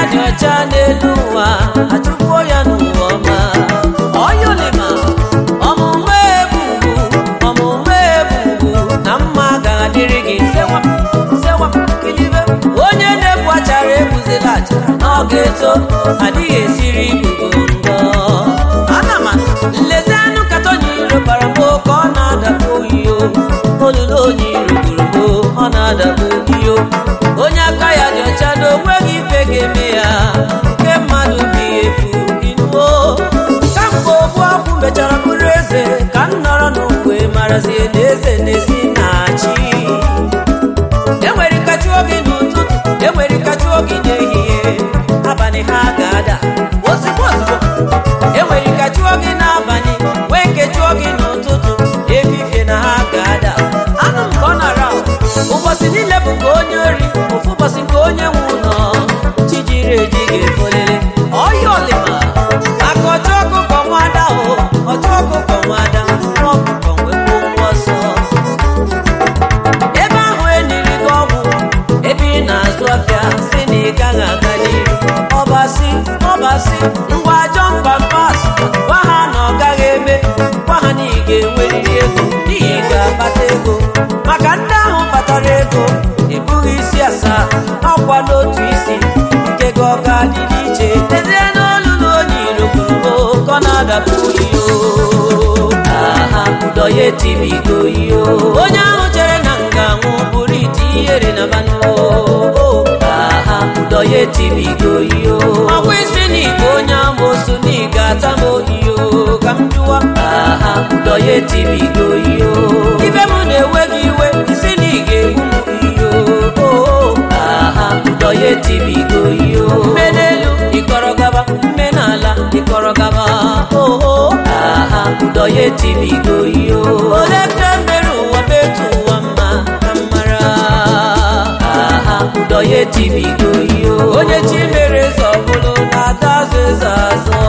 dị ọcha n'elu ụwa achụpụo ya n'ụwa ọma ọyọlima ọmụmụ ebubu ọmụmụ ebubu na mma ga-adịrị gị sewa sewa kilibe onye na-ebu achara ebuzila achara na ọ ga-eto adịghị esiri ibubo ngọ ana m nlezi anụ katọnye iro bara m ka ọ na-adakpu oyiyo olulu onye iro gburu m ọ na-adakpu oyiyo onye aka ya dị ọcha na onweghị ife ga-eme ya nke mmadụ bụ efu inuo kamgbe ogbu akwụ mechara bụrụ eze ka m nọrọ n'ukwe marazie na eze na-esi na chi enwere kachi oge n'ụtụtụ enwere kachi oge n'ehihie abalị ha ga-ada ozugbo ozugbo enwere kachi oge n'abalị nwee nkechi oge n'ụtụtụ efifie na ha ga-ada anụ m ka ọ nara ụbọchị niile bụ nke onye ori ofu ụbọchị nke onye nwe ụlọ chi jiri eji ga-efolele ọya ọlịma aka ọcha ọkụkọ nwada o ọcha ọkụkọ nwada nwa ọkụkọ nwekwa ụgwọ ọsọ ebe ahụ eniri gị ọgwụ ebe ị na-azụ afịa si na ị gaghị aga n'iru ọbasi ọbasi ngwa ajọ pampas gwa ha na ọ gaghị eme gwa ha na ị ga-enwerịrị ego n'ihi ị ga-akpata ego maka ndị ahụ kpatara ego ịbụghị isi asaa ọkwa n'otu isi nke gị ọ ga-adị n'iche ezie n'olu na onye iro kwuru ka ọ na-adapụ iyo aha ụdọ ya etibigo iyo onye ahụ chere na nga nwụ bụrụ ite ihere na manụ aha ụdọ ya etibigo iyo ọkwa isi na igbo onye amoosu na ị ga-ata m ohiyo ka m jụwa aha ụdọ ya etibigo iyo ibe m na-ewe gị iwe isi na ị ga-egbu m iyo aha ụdọ ya etibigo iyo mme n'elu ịkọrọ gaba mme n'ala ịkọrọ gaba oho aha ụdọ ya etibigo iyo ole ka mere ụwa betu ụwa mma ka m mara aha ụdọ ya etibigo iyo onye chi mere eze ọbụlụ na-ata azụ eze azọ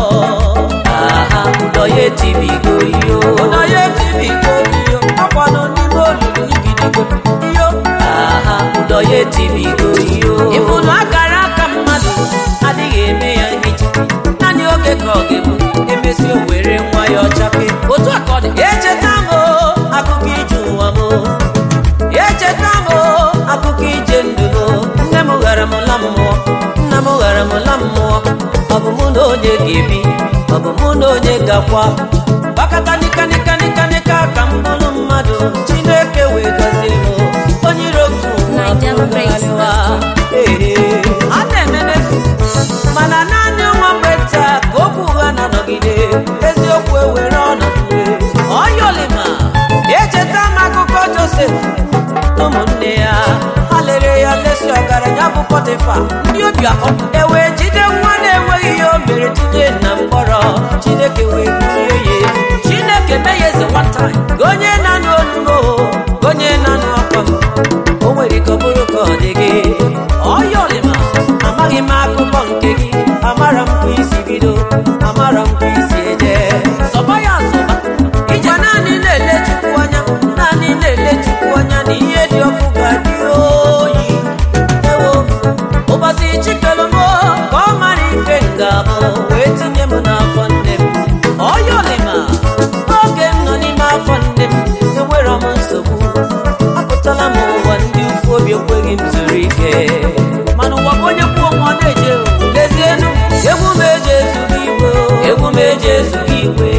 aha ụdọ ya etibigo iyo ụdọ ya etibigo iyo akwanụ n'ime olulu igidigo iyo aha ụdọ ya etibigo iyo ịfụnụ akara aka mmadụ adịghị eme ya nhicha naanị oge ka ọ ga-egbu emesi o were nwa ya ọchape otu a ka ọ dị echeta m o, akụkọ ije ụwa m o. echeta m o, akụkọ ije ndụ m nne m ghara m la mmụọ nna m ghara m la mmụọ ọ bụ mụ na onye ga-ebi ọ bụ mụ na onye ga-akwa gbakọta nika nika nika nika ka m bụrụ mmadụ chineke wee gọzie m onye iro nke ụwa Niger bụrụ Praise alịwa. Ee, a na-eme n'efu mana naanị nwa mgbe taa ka okwu ụgha na-anọgide eziokwu ewere ọnọdụ ọyọlima echeta m akụkọ josef na ụmụnne ya ha lere ya lesi ọgaranya bụ pọtịfa ndị obi akọ ewee jide nwa na-enweghị ihe o mere tinye na mkpọrọ chineke wee bulie ya elu. chineke mee ya eze nwata ka onye na-anụ olumo ka onye na-anụ akwa m o nwere ka ọ bụrụ ka ọ dị gị ọyọlima amaghị m akụkọ nke gị amara m ka isi bido amara m ka isi eje zọba ya zọba ije naanị na-ele chukwu anya naanị na-ele chukwu anya na ihe dị ọkụ ga-adị oyi ewo ụbọchị chikelu m ka ọ mara ife nga-abụ wee tinye m n'afọ nne m ọyọlima oge m nọ n'ime afọ nne m enwere m nsogbu apụtala m ụwa ndị ukwu obi ekweghị m zuru ike mana ụwa ka onye kwuo nwa na-eje lezienu egwu m eji ezughị igwe egwu m eji ezughị igwe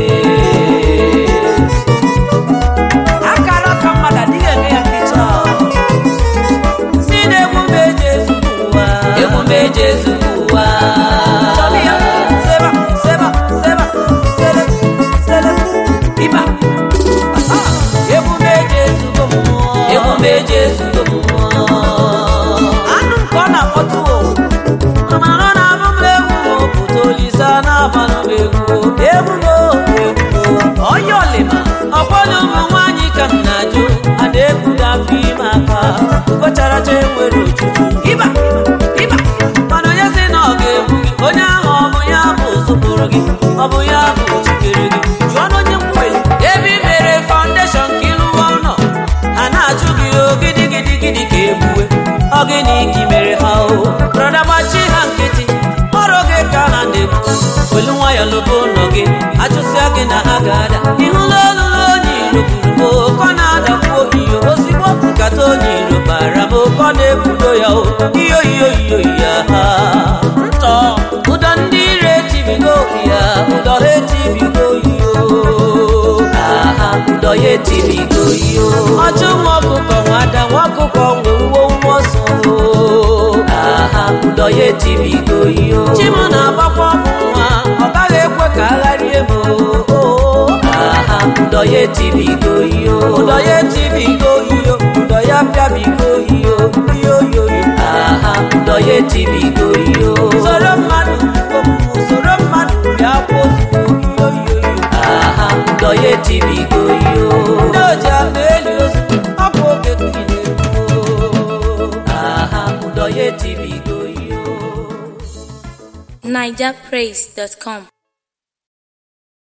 akara aka mmadụ adịghị eme ya mmecha si na egwu m eji ezughị ụwa egwu m eji ezughị ụwa Chọrọ ya, seba, seba, seba, sele, sele, ịba. Aha, egwu m eji ezugo mmụọ egwu m eji ezugo mmụọ anụ nke ọ na-akpọtụ o mana ọ na-abụ m egwu ma ọ pụta olise a na-agbanụ m egwu egwu m egwu onye ọlịma ọkwọdụ ụmụ nwaanyị ka m na-ajụ a na-ebudo afọ ime aka kpocharacha enwere ojuju ịba ịba mana onye si na ọ ga-egbu gị onye ahụ ọ bụ ya bụ zụpụrụ gị ọ bụ ya bụ chikere gị jụọ na onye mkweli ebe i mere faụndeshọn ka ịlụwa ụlọ ha na-achụ gị o gidi gidi gidi ka egbue ọ gịnị ka i mere ha o brọda gbachi ha nkịtị ọrụ gị ka ha na-ekwu welu nwayọ lobo ụlọ gị achụsịa gị na ha ga-ada ịhụla olulu onye iro gburu m oke ọ na-adakwu ohiyo ozigbo nkata onye iro bara m oke ọ na-ekwudo ya o iyo iyo iyo ya ha ntọ ụdọ ndị ire etibigo ya ụdọ ha etibigo yo aha ụdọ ya etibigo yo ọchụ nwa ọkụkọ nwada nwa ọkụkọ nwe uwe nwa ọsọ aha ụdọ ya etibigo yo chima na-agbakwa ọmụ nwa ọ gaghị ekwe ka agharie m aha ụdọ ya etibigo yo ụdọ ya etibigo yo ụdọ ya pịabigo yo yo yo yo aha ụdọ ya etibigo yo soro mmadụ soro mmadụ bịa kwụzuo yo yo yo aha ụdọ ya etibigo yo ndị oji akpa eli ozu ọ bụ oge ka ị na-ekwu aha ụdọ ya etibigo yo nigerpraise.com